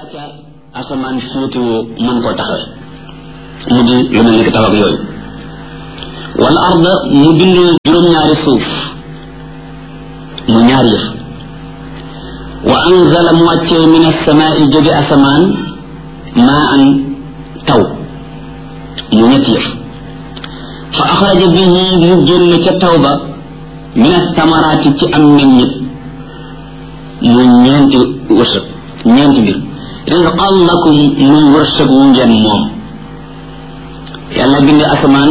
ca asamaan féetewoo mën koo taxawe mu di lu mel ni ki taw ak yooyu wal arda mu bind juróom-ñaari suuf mu ñaari yëf wa anzala mu wàccee min asamaai jóge asamaan maa an taw mu ñetti yëf fa axraja bihi mu génn ca taw ba min asamaraati ci am meññit mu ñeenti wërsëg ñeenti mbir rizqan lakum muy wërsëg wu ngeen moom yàlla bindi asamaan